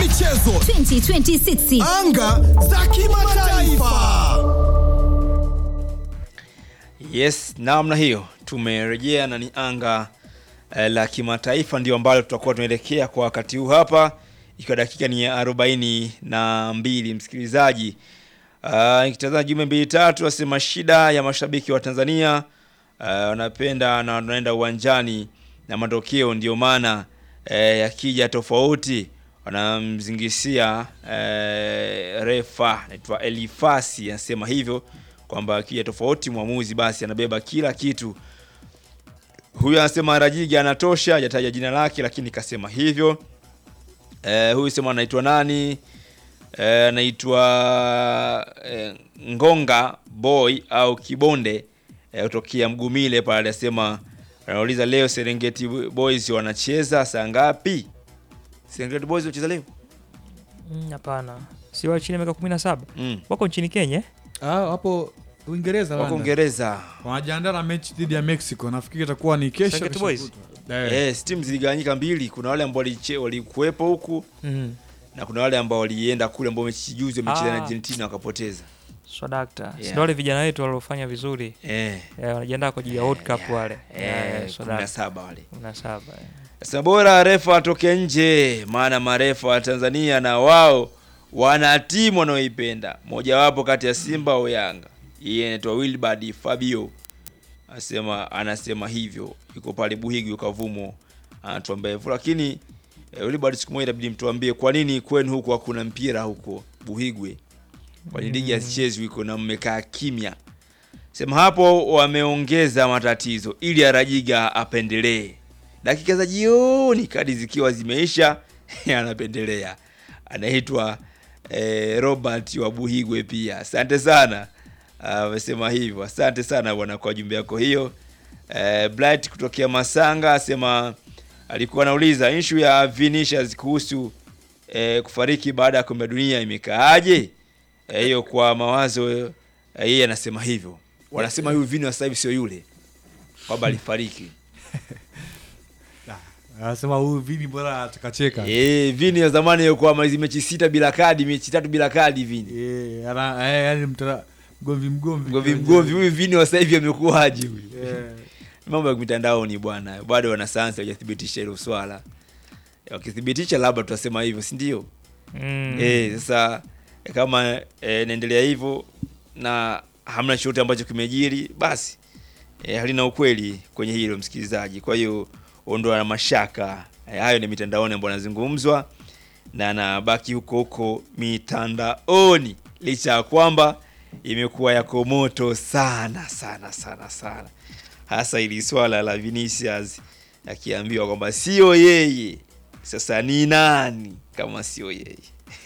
michezo 2026 anga za kimataifa Yes, namna hiyo tumerejea na ni anga eh, la kimataifa ndio ambalo tutakuwa tunaelekea kwa wakati huu hapa, ikiwa dakika ni ya arobaini na mbili msikilizaji. Uh, nikitazama jumbe mbili tatu, asema shida ya mashabiki wa Tanzania uh, wanapenda na wanaenda uwanjani na matokeo ndio maana eh, yakija tofauti wanamzingisia eh, refa naitwa Elifasi anasema hivyo kwamba akija tofauti mwamuzi basi anabeba kila kitu. Huyu anasema Rajigi anatosha, hajataja jina lake lakini kasema hivyo. Eh, huyu sema anaitwa nani? Eh, anaitwa eh, Ngonga Boy au Kibonde eh, kutokea Mgumile pale, anasema anauliza leo Serengeti Boys wanacheza saa ngapi? Serengeti Boys wanacheza leo? Mm, Hapana, si wa chini ya miaka kumi na saba Mm. wako nchini Kenya eh? Ah, hapo Uingereza Wako London. Uingereza. wanajiandaa na mechi dhidi ya Mexico. Nafikiri itakuwa ni kesho. Serengeti kesho Boys? kutwa. Eh. Eh, timu ziligawanyika mbili. Kuna wale ambao waliche- walikuwepo huku mm. na kuna wale ambao walienda kule ambao mechi juzi wamecheza na Ah. Argentina wakapoteza. Swadakta Yeah. yeah. wale vijana wetu waliofanya vizuri Eh. eh, wanajiandaa kwa ajili ya World Cup wale Eh, Swadakta. 17 wale. kumi na saba eh. Sasa bora refa atoke nje, maana marefa wa Tanzania na wao wana timu wanaoipenda, mojawapo kati ya Simba au Yanga. Yeye anaitwa Wilbard Fabio anasema, anasema hivyo, yuko pale Buhigi ukavumo, anatuambia hivyo. Lakini eh, Wilbard, siku moja inabidi mtuambie kwa nini kwenu huko hakuna mpira huko Buhigwe, kwani ligi hazichezwi huko na mmekaa kimya. Sema hapo wameongeza matatizo ili Arajiga apendelee dakika za jioni, kadi zikiwa zimeisha, anapendelea. Anaitwa eh, Robert wa Buhigwe pia. Asante sana, amesema hivyo. Asante sana bwana kwa jumbe yako hiyo. Eh, Blight kutokea Masanga asema alikuwa anauliza issue ya Vinicius kuhusu eh, kufariki baada ya kombe la dunia imekaaje? Eh, hiyo kwa mawazo eh, yeye anasema hivyo. Wanasema huyu Vini wa sasa hivi sio yule kwamba alifariki. Anasema huyu Vini bora atakacheka. Eh, Vini ya zamani alikuwa amaliza mechi sita bila kadi, mechi tatu bila kadi Vini. Eh, ana eh, yani mtara mgomvi mgomvi. Mgomvi mgomvi huyu Vini wa sasa hivi amekuwaje huyu? Eh. Mambo ya mitandaoni bwana. Bado wanasayansi hawajathibitisha hilo swala. Wakithibitisha labda tutasema hivyo, si ndio? mm. Eh, sasa eh, kama eh, inaendelea hivyo na hamna chochote ambacho kimejiri, basi eh, halina ukweli kwenye hilo msikilizaji. Kwa hiyo ondoa na mashaka eh, hayo ni mitandaoni ambayo yanazungumzwa na anabaki huko huko mitandaoni, licha ya kwamba imekuwa yako moto sana sana sana sana, hasa ili swala la Vinicius akiambiwa kwamba sio yeye. Sasa ni nani kama sio yeye?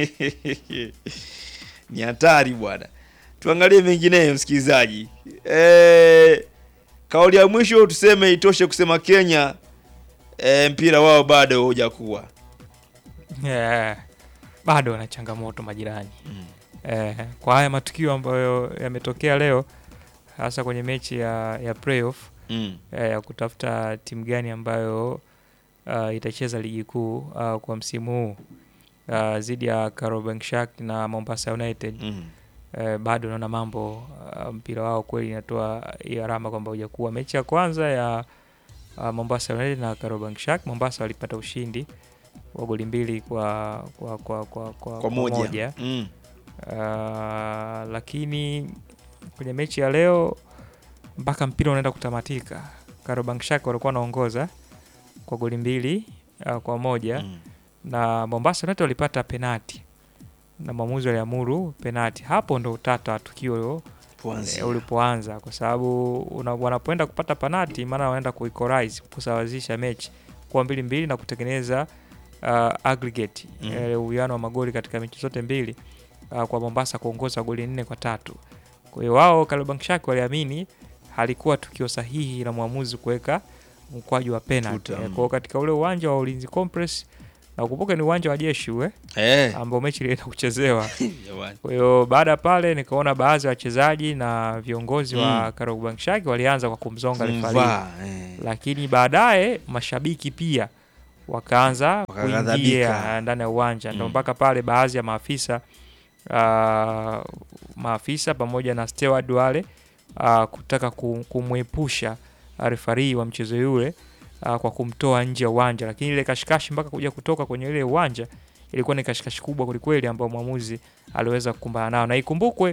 ni hatari bwana. Tuangalie mengineyo msikilizaji. E, kauli ya mwisho tuseme itoshe kusema Kenya e, mpira wao bado hujakuwa. yeah. bado wana changamoto majirani eh, kwa haya matukio ambayo yametokea leo hasa kwenye mechi ya, ya playoff Mm. eh, ya kutafuta timu gani ambayo uh, itacheza ligi kuu uh, kwa msimu huu uh, dhidi ya Kariobangi na Mombasa United Mm. eh, bado naona mambo uh, mpira wao kweli inatoa hiyo alama kwamba hujakuwa. Mechi ya kwanza ya uh, Mombasa United na Kariobangi Mombasa walipata ushindi wa goli mbili kwa kwa kwa kwa, kwa, Kwa moja. Uh, Mm. lakini kwenye mechi ya leo mpaka mpira unaenda kutamatika, Kariobangi walikuwa wanaongoza kwa goli mbili uh, kwa moja Mm. na Mombasa United walipata penati na mwamuzi waliamuru penati. Hapo ndo utata wa tukio Tuanzie. eh, ulipoanza, kwa sababu una- wanapoenda kupata penati, maana wanaenda kuequalize kusawazisha mechi kuwa mbili mbili na kutengeneza uh, aggregate Mm. eh, uwiano wa magoli katika mechi zote mbili uh, kwa Mombasa kuongoza goli nne kwa tatu. Kwa hiyo wao Kariobangi Sharks waliamini halikuwa tukio sahihi la mwamuzi kuweka mkwaju wa penalty. Tuta, Eh, mm. Kwa hiyo katika ule uwanja wa Ulinzi Complex na ukumbuke ni uwanja wa jeshi ule Eh. ambao mechi ilienda kuchezewa. Jamani. Kwa hiyo baada ya pale nikaona baadhi ya wachezaji na viongozi wa Mm. Kariobangi Sharks walianza kwa kumzonga refari, Kumvaa, eh. lakini baadaye mashabiki pia wakaanza Wakaghadhabika. kuingia ndani ya uwanja ndo Mm. mpaka pale baadhi ya maafisa uh, maafisa pamoja na steward wale uh, kutaka ku- kumwepusha refarii wa mchezo yule uh, kwa kumtoa nje ya uwanja, lakini ile kashikashi mpaka kuja kutoka kwenye ile uwanja ilikuwa ni kashikashi kubwa kwelikweli, ambayo mwamuzi aliweza kukumbana nao, na ikumbukwe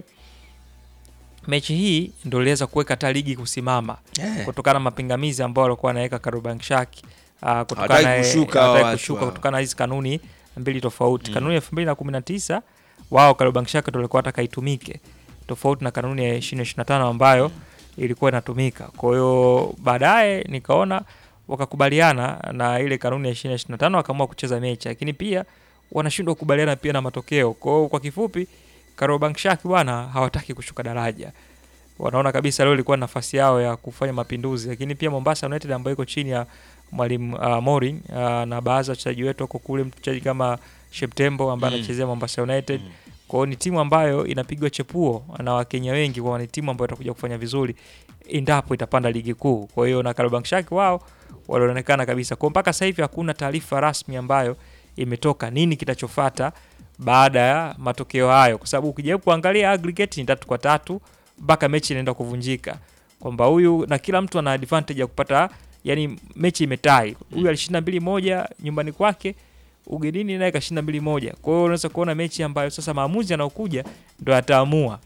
mechi hii ndio iliweza kuweka hata ligi kusimama Eh. kutokana na mapingamizi ambayo walikuwa wanaweka Kariobangi uh, Hawataki kutokana kushuka hawataki hawa watu kushuka hawa. kutokana na hizi kanuni mbili tofauti. Mm. Kanuni ya 2019 wao Kariobangi Sharks ndio walikuwa wataka itumike tofauti na kanuni ya 2025 ambayo ilikuwa inatumika. Kwa hiyo baadaye nikaona wakakubaliana na ile kanuni ya 2025 wakaamua kucheza mechi, lakini pia wanashindwa kukubaliana pia na matokeo. Kwa hiyo kwa kifupi, Kariobangi Sharks bwana hawataki kushuka daraja wanaona kabisa leo ilikuwa nafasi yao ya kufanya mapinduzi, lakini pia Mombasa United ambayo iko chini ya mwalimu uh, Morin uh, na baadhi ya wachezaji wetu wako kule, mchezaji kama Sheptembo ambaye Mm. anachezea Mombasa United. Mm. Kwa hiyo ni timu ambayo inapigwa chepuo na Wakenya wengi, kwa ni timu ambayo itakuja kufanya vizuri endapo itapanda ligi kuu. Kwa hiyo na Kariobangi Sharks wao walionekana kabisa. Kwa mpaka sasa hivi hakuna taarifa rasmi ambayo imetoka nini kitachofata baada ya matokeo hayo, kwa sababu ukijaribu kuangalia aggregate ni tatu kwa tatu mpaka mechi inaenda kuvunjika, kwamba huyu na kila mtu ana advantage ya kupata, yani mechi imetai, huyu alishinda mbili moja nyumbani kwake, ugenini naye kashinda mbili moja. Kwa hiyo unaweza kuona mechi ambayo sasa maamuzi yanayokuja ndo yataamua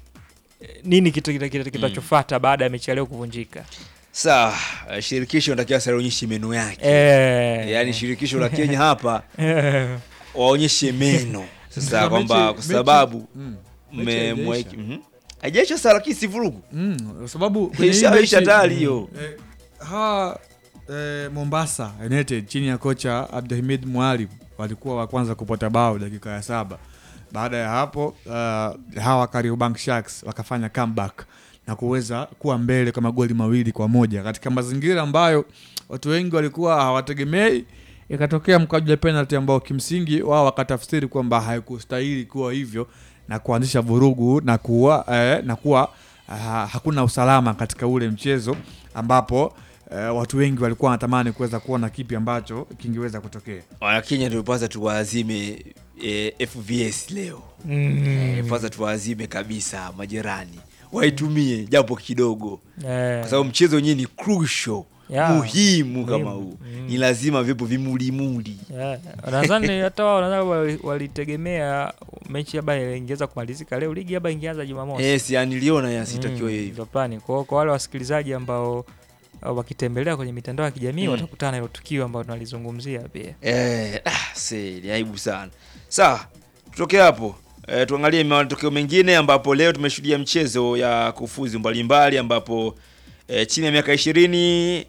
eh, nini kitu kita- kita- kitachofuata baada ya mechi ya leo kuvunjika. Sawa, eh, shirikisho natakiwa sasa lionyeshe meno yake. Eh, Yaani shirikisho la Kenya hapa eh, waonyeshe meno sasa, Sasa kwamba mechi- kwa mechi- sababu Mm. Mechi mmemweki haijaisha. Mhm. haijaisha sasa, lakini si vurugu Mm, kwa sababu kwenye hii ishaisha mechi- tayari hiyo. Eh, hawa eh, Mombasa United chini ya kocha Abdulhamid Mwalim walikuwa wa kwanza kupata bao dakika ya saba. Baada ya hapo uh, hawa Kariobangi Sharks wakafanya comeback na kuweza kuwa mbele kwa magoli mawili kwa moja katika mazingira ambayo watu wengi walikuwa hawategemei. Ikatokea mkwaju wa penalty ambao kimsingi wao wakatafsiri kwamba haikustahili kuwa hivyo na kuanzisha vurugu na kuwa, eh, na kuwa ah, hakuna usalama katika ule mchezo ambapo eh, watu wengi walikuwa wanatamani kuweza kuona kipi ambacho kingeweza kutokea. Wanakenya tulipasa tuwaazime eh, FVS leo mm, Eh, pasa tuwaazime kabisa majirani waitumie japo kidogo, eh, kwa sababu mchezo wenyewe ni crucial Yeah. muhimu kama Muhimu. huu, Mm. ni lazima vipo vimulimuli. Yeah. Nadhani hata wao nadhani wali- walitegemea mechi labda ingeweza kumalizika leo, ligi labda ingeanza Jumamosi. Yes, yani niliona yasitakiwa Mm, hivyo. ndio plani. Kwa hiyo kwa wale wasikilizaji ambao uh, wakitembelea kwenye mitandao ya kijamii Mm. watakutana na hilo tukio ambalo tunalizungumzia pia. Eh, ah, se, ni aibu sana. Sawa, tutoke hapo eh, tuangalie matokeo mengine ambapo leo tumeshuhudia mchezo ya kufuzu mbalimbali ambapo eh, chini ya miaka ishirini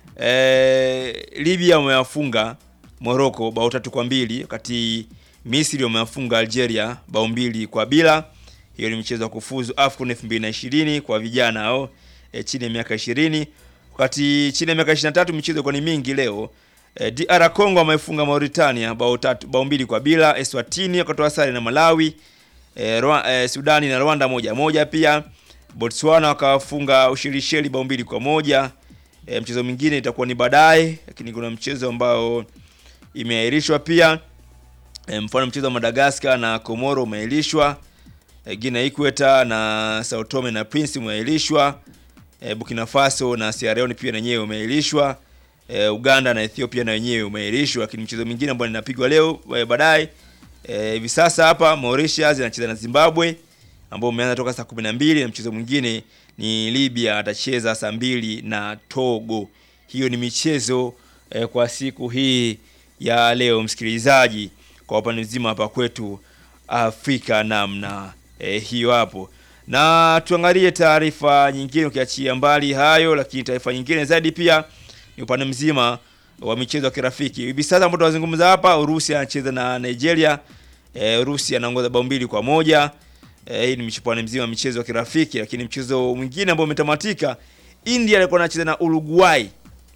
eh, Libya wamewafunga Morocco bao tatu kwa mbili wakati Misri wamewafunga Algeria bao mbili kwa bila. Hiyo ni mchezo wa kufuzu AFCON 2020 kwa vijana hao eh, chini ya miaka 20 wakati chini ya miaka 23 michezo ilikuwa ni mingi leo. Eh, DR Congo wamefunga Mauritania bao tatu bao mbili kwa bila. Eswatini wakatoa sare na Malawi. Eh, Rwa, eh, Sudani na Rwanda moja moja pia. Botswana wakawafunga Ushelisheli bao mbili kwa moja. Eh, mchezo mwingine itakuwa ni baadaye, lakini kuna mchezo ambao imeahirishwa pia. Eh, mfano mchezo wa Madagascar na Komoro umeahirishwa. Eh, Guinea Ikweta na Sao Tome na Prince umeahirishwa. Eh, Burkina Faso na Sierra Leone pia na wenyewe umeahirishwa. Eh, Uganda na Ethiopia na wenyewe umeahirishwa, lakini mchezo mwingine ambao ninapigwa leo eh, baadaye eh, hivi sasa hapa Mauritius inacheza na Zimbabwe ambao umeanza toka saa 12 na mchezo mwingine ni Libya atacheza saa mbili na Togo. Hiyo ni michezo eh, kwa siku hii ya leo, msikilizaji, kwa upande mzima hapa kwetu Afrika namna eh, hiyo hapo, na tuangalie taarifa nyingine, ukiachia mbali hayo, lakini taarifa nyingine zaidi pia ni upande mzima wa michezo ya kirafiki. Hivi sasa ambapo tunazungumza hapa, Urusi anacheza na Nigeria. Eh, Urusi anaongoza bao mbili kwa moja. Eh, hii ni mchuano mzima wa michezo ya kirafiki, lakini mchezo mwingine ambao umetamatika, India alikuwa anacheza na Uruguay.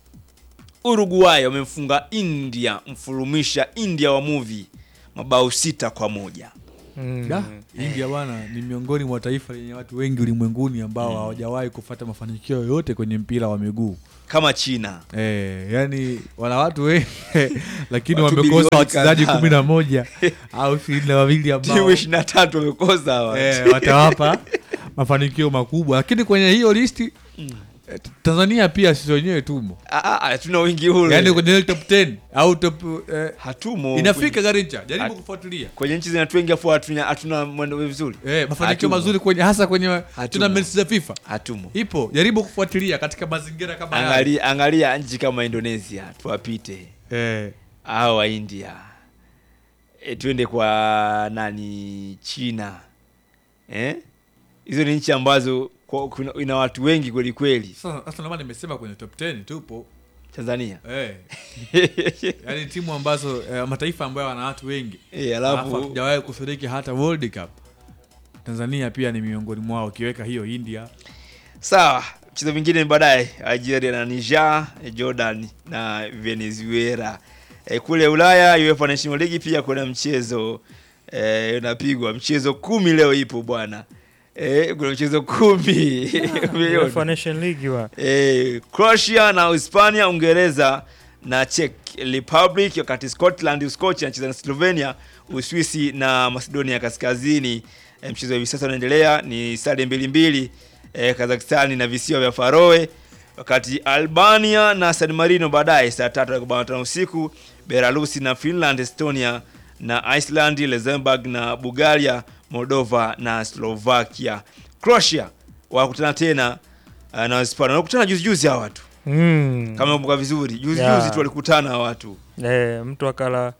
Uruguay wamemfunga India, mfurumisha India wa movie mabao sita kwa moja. Mm. Da, India bwana ni miongoni mwa taifa lenye watu wengi ulimwenguni ambao hawajawahi kufata mafanikio yoyote kwenye mpira wa miguu. kama China Eh, yani wana watu wengi lakini Watu wamekosa bilioni wachezaji kadhaa. kumi na moja au ishirini na wawili ambao timu ishirini na tatu wamekosa hawa eh, watawapa mafanikio makubwa, lakini kwenye hiyo listi eh, Tanzania pia sisi wenyewe tumo, Ah, ah, hatuna wingi ule yani kwenye ile top 10 au top eh, hatumo inafika Garincha, jaribu Hat- kufuatilia kwenye nchi zinatu wengi afu hatuna hatuna mwendo vizuri eh, mafanikio Hatumo. mazuri kwenye hasa kwenye Hatumo. tournaments za FIFA hatumo ipo, jaribu kufuatilia katika mazingira kama haya angalia, angalia nchi kama Indonesia tuwapite eh, au wa India e, twende kwa nani China eh? hizo ni nchi ambazo kwa, kuna, ina watu wengi kweli kweli sasa sasa ndio maana nimesema kwenye top 10 tupo Tanzania eh, yani timu ambazo eh, mataifa ambayo wana watu wengi e, alafu alafu hatujawahi kushiriki hata World Cup. Tanzania pia ni miongoni mwao, ukiweka hiyo India sawa mchezo mwingine ni baadaye Algeria na Niger eh, Jordan na Venezuela e, kule Ulaya UEFA National League pia kuna mchezo eh, unapigwa mchezo kumi leo ipo bwana e, kuna mchezo kumi Umeiona? UEFA Nation League wa Eh, Croatia na Hispania, Uingereza na Czech Republic, wakati Scotland Uskochi anacheza na Slovenia, Uswisi na Macedonia Kaskazini. Eh, mchezo hivi sasa unaendelea ni sare mbili mbili, eh, Kazakhstani na visiwa vya Faroe, wakati Albania na San Marino baadaye saa tatu dakika arobaini na tano usiku, Belarusi na Finland, Estonia na Iceland, Luxembourg na Bulgaria, Moldova na Slovakia. Croatia wakutana tena uh, na Hispania. Wanakutana juzi juzi hawa watu. mm. Kama umekumbuka vizuri, juzi Yeah. juzi tu walikutana hawa watu. eh, mtu akala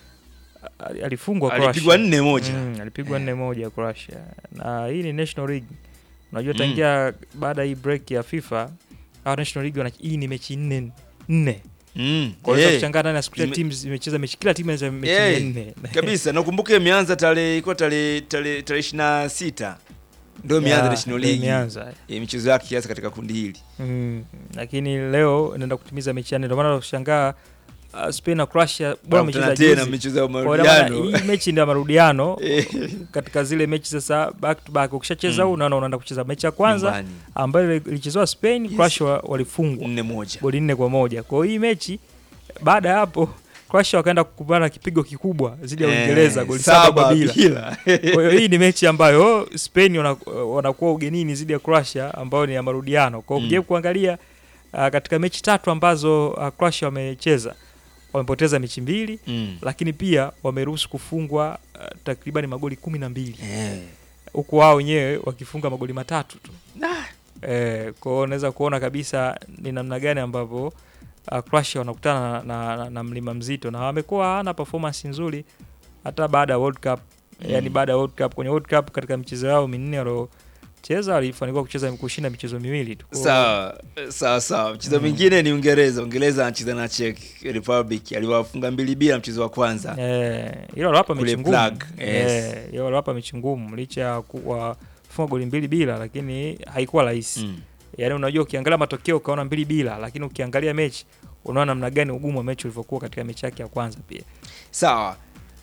ali- alifungwa Alipigwa Croatia. nne moja. Mm, alipigwa Eh. nne moja Croatia, na hii ni National League. Unajua Mm. tangia baada ya hii break ya FIFA hawa National League wana hii ni mechi nne nne. Mm. Kwa hiyo Eh, kushangaa ndani ya siku ya Ime- timu zimecheza mechi kila timu inacheza mechi Eh, nne. kabisa. Nakumbuka imeanza tarehe ilikuwa tarehe tarehe tarehe 26. Ndio imeanza Yeah, National ndio League. imeanza. Eh, michezo yake kiasi katika kundi hili. Mm, lakini leo inaenda kutimiza mechi ya nne, ndio maana ushangaa uh, Spain na Croatia bora Wanakutana wamecheza tena juzi. michezo ya Kwa hiyo ina maana marudiano. hii mechi ndio ya marudiano Eh, katika zile mechi sasa back to back. Ukishacheza Mm. huu unaona unaenda kucheza mechi ya kwanza nyumbani. ambayo ilichezewa Spain, Yes. Croatia wa- walifungwa nne moja. goli nne kwa moja. Kwa hiyo hii mechi baada ya hapo Croatia wakaenda kupambana kipigo kikubwa dhidi ya Eh, Uingereza goli saba kwa bila. bila. Kwa hiyo hii ni mechi ambayo Spain wana- wanakuwa ugenini dhidi ya Croatia ambayo ni ya marudiano. Kwa hiyo Mm. ukijaribu kuangalia uh, katika mechi tatu ambazo uh, Croatia wamecheza wamepoteza mechi mbili, Mm. lakini pia wameruhusu kufungwa uh, takriban magoli kumi na mbili Eh. huku wao wenyewe wakifunga magoli matatu tu. Nah. Eh, kwa hiyo unaweza kuona kabisa ni namna gani ambavyo uh, Croatia wanakutana na, na, na mlima mzito na wamekuwa hawana performance nzuri hata baada ya World Cup Mm. yani baada ya World Cup kwenye World Cup katika michezo yao minne waliocheza walifanikiwa kucheza kushinda michezo miwili tu. Kwa hiyo- Sawa, sawa sawa. Mchezo mwingine ni Uingereza. Uingereza anacheza na Czech Republic. Aliwafunga mbili bila mchezo wa kwanza. Eh, hilo aliwapa Kule mechi ngumu. Prague, yes. Eh, hilo aliwapa mechi ngumu licha ya kuwa funga goli mbili bila lakini haikuwa rahisi. Mm. Yaani unajua ukiangalia matokeo ukaona mbili bila lakini ukiangalia mechi unaona namna gani ugumu wa mechi ulivyokuwa katika mechi yake ya kwanza pia. Sawa.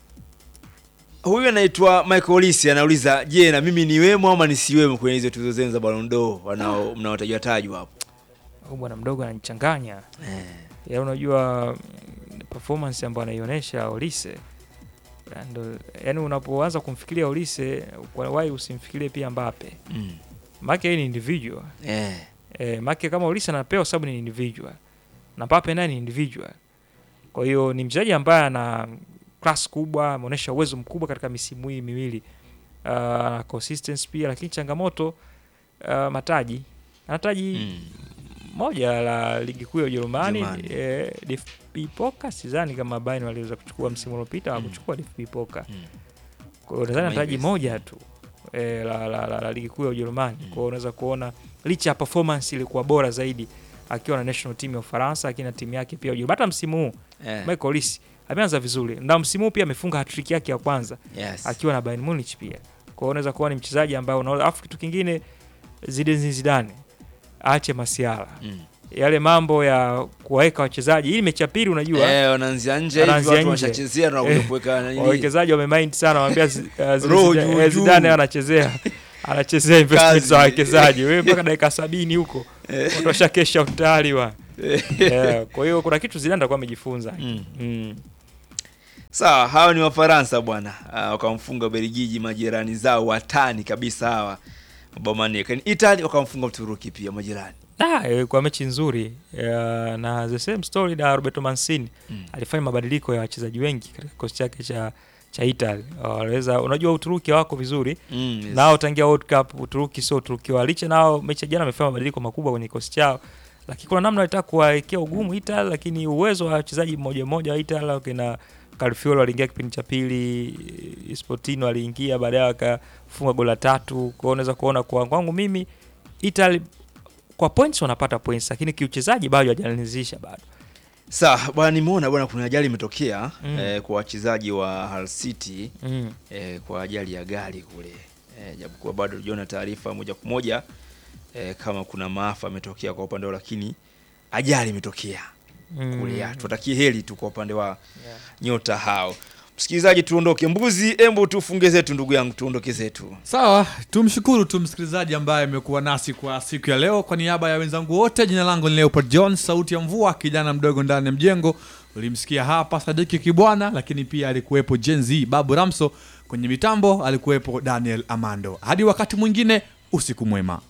Huyu anaitwa Michael Olise anauliza, je, na mimi niwemo ama nisiwemo kwenye hizo tuzo zenu za Ballon d'Or wanao mnaotajwa tajwa hapo? Huyu bwana mdogo ananichanganya. Eh. Ya unajua mm, performance ambayo anaionyesha Olise ndo yani unapoanza kumfikiria Olise kwa why usimfikirie pia Mbappe. Mm. Maana yeye ni individual. Eh. Eh, maana kama Olise anapewa sababu ni individual. Na Mbappe naye ni individual. Kwa hiyo ni mchezaji ambaye ana class kubwa, ameonyesha uwezo mkubwa katika misimu hii miwili. Uh, consistency pia lakini changamoto uh, mataji. Ana taji Mm. moja la ligi kuu ya Ujerumani Ujerumani. eh, DFB Pokal sidhani kama Bayern waliweza kuchukua msimu uliopita Mm. hawakuchukua DFB Pokal. Mm. Kwa hiyo nadhani Kama taji hivi. moja tu eh, la, la, la, la ligi kuu ya Ujerumani. Mm. Kwa hiyo unaweza kuona licha ya performance ilikuwa bora zaidi akiwa na national team ya Ufaransa lakini na timu yake pia Ujerumani. Hata msimu huu Eh. Michael Olise ameanza vizuri. Na msimu huu pia amefunga hat-trick yake ya kwanza Yes. akiwa na Bayern Munich pia. Kwa hiyo unaweza kuwa ni mchezaji ambaye unaona afu kitu kingine Zinedine Zidane aache masiala Mm. yale mambo ya kuwaweka wachezaji hii mechi ya pili unajua Eh, wanaanzia nje hivi Wanaanzia watu nje. wanashachezea na Eh, kuweka nini. wawekezaji wamemind sana wanaambia zi- uh, zile Roho Zida- juu eh, juu. Zidane anachezea anachezea investment Kazi. za wawekezaji wewe mpaka dakika sabini huko watu washakesha utayari wa Eh, kwa hiyo kuna kitu Zidane atakuwa amejifunza Mm. Mm. Sawa, hawa ni Wafaransa bwana, Ah, wakamfunga Ubelgiji majirani zao watani kabisa hawa mabao manne. Lakini Italy wakamfunga Uturuki pia majirani. Ah, ilikuwa mechi nzuri Ya, na the same story na Roberto Mancini Mm. alifanya mabadiliko ya wachezaji wengi katika kikosi chake cha cha Italy. Waliweza, unajua Uturuki wako vizuri Mm, yes. nao tangia World Cup Uturuki sio Uturuki wa licha nao mechi ya jana wamefanya mabadiliko makubwa kwenye kikosi chao, lakini kuna namna walitaka kuwawekea ugumu Italy, lakini uwezo wa wachezaji mmoja mmoja wa Italy kina Calfiori aliingia kipindi cha pili, Spotino aliingia baadaye akafunga gola tatu. Kwa hiyo unaweza kuona kwa kwangu mimi Italy kwa points wanapata points, lakini kiuchezaji bado hawajaanzisha bado. Sawa bwana, nimeona bwana kuna ajali imetokea Mm. eh, kwa wachezaji wa Hull City Mm. eh, kwa ajali ya gari kule eh, japokuwa bado hujaona taarifa moja kwa moja eh, kama kuna maafa ametokea kwa upande wao, lakini ajali imetokea Mm. kule. ya, Tuwatakie heri tu kwa upande wa Yeah. nyota hao. Msikilizaji, tuondoke. Mbuzi, embu tufunge zetu, ndugu yangu, tuondoke zetu. Sawa, tumshukuru tu msikilizaji ambaye amekuwa nasi kwa siku ya leo. Kwa niaba ya wenzangu wote, jina langu ni Leopold John, sauti ya mvua, kijana mdogo ndani ya mjengo. Ulimsikia hapa Sadiki Kibwana, lakini pia alikuwepo Gen Z Babu Ramso, kwenye mitambo alikuwepo Daniel Amando. Hadi wakati mwingine, usiku mwema.